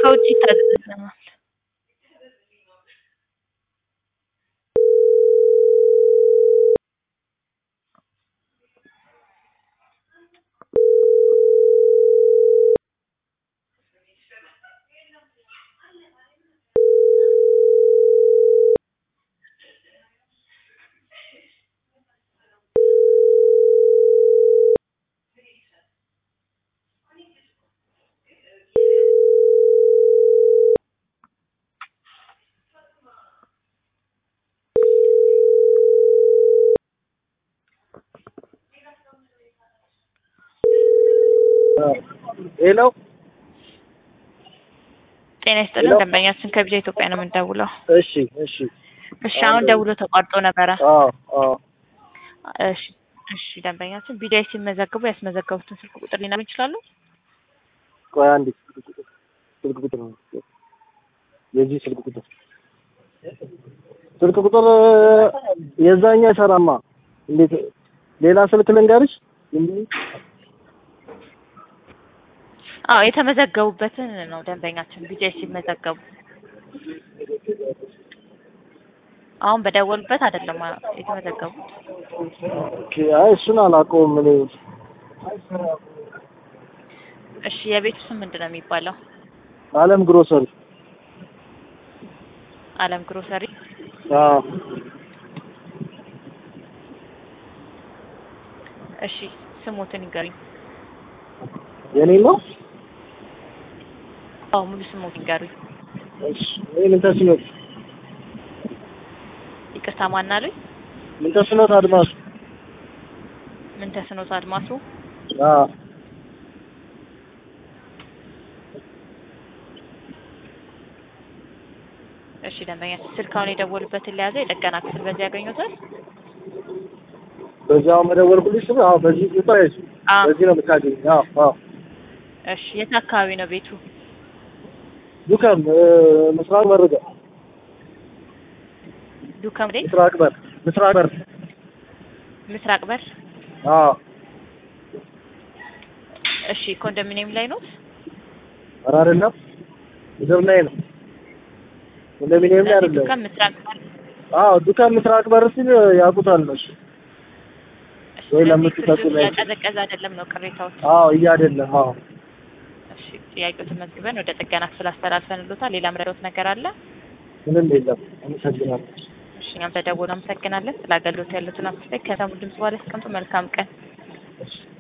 ከውጭ ይታዘዝልናል። ሄሎ ጤና ይስጥልን። ሄሎ። ደንበኛችን ከቢጃ ኢትዮጵያ ነው የምንደውለው። እሺ እሺ እሺ አሁን ደውሎ ተቋርጦ ነበረ። አዎ አዎ እሺ እሺ ደንበኛችን ቢጃይ ሲመዘግቡ ያስመዘገቡትን ስልክ ቁጥር ሊነግሩ ይችላሉ? ቆይ አንዴ ስልክ ቁጥር ስልክ ቁጥር ነው የዚህ ስልክ ቁጥር ስልክ ቁጥር የዛኛው አይሰራማ እንዴት ሌላ ስልክ ልንገርሽ አዎ የተመዘገቡበትን ነው ደንበኛችን ቢጃይ ሲመዘገቡ አሁን በደወሉበት አይደለም የተመዘገቡት። ኦኬ አይ እሱን አላውቀውም እኔ እሺ የቤቱ ስም ምንድን ነው የሚባለው? አለም ግሮሰሪ አለም ግሮሰሪ። አዎ እሺ ስሞትን ይገሩኝ። የኔ ነው አዎ ሙሉ ስሞትን ይገሩኝ። እሺ እኔ ምን ተስኖት ይቅርታ ማን አሉኝ? ምን ተስኖት አድማሱ ምን ተስኖት አድማሱ። አዎ እሺ ደንበኛችን ስልካውን የደወሉበትን ለያዘ የጥገና ክፍል በዚህ ያገኙታል? በዚያው መደወልኩልሽ ስም አዎ በዚህ ቁጥር አይሱ አዎ በዚህ ነው የምታገኝ አዎ አዎ እሺ የት አካባቢ ነው ቤቱ? ዱከም ምስራቅ መርገ ዱከም ላይ ምስራቅ በር ምስራቅ በር ምስራቅ በር። አዎ እሺ ኮንዶሚኒየም ላይ ነው? ኧረ አይደለም ምድር ላይ ነው ኮንዶሚኒየም ላይ አይደለም ዱከም ምስራቅ በር። አዎ ዱከም ምስራቅ በር ሲል ያውቁታል ነው እሱ እሺ ወይ ስለዚህ ለምትጠጡ ፍሪጁ ላይ- ያቀዘቀዘ አይደለም ነው ቅሬታዎች? አዎ እያ አይደለም አዎ እሺ ጥያቄው ተመዝግበን ወደ ጥገና ክፍል አስተላልፈንሎታል። ሌላ ምረዶት ነገር አለ? ምንም የለም አመሰግናለሁ እሺ እኛም ተደውሎ አመሰግናለን። ስለ አገልግሎት ያሉትን አስተያየት ከሰሙ ድምጽ በኋላ ያስቀምጡ። መልካም ቀን። እሺ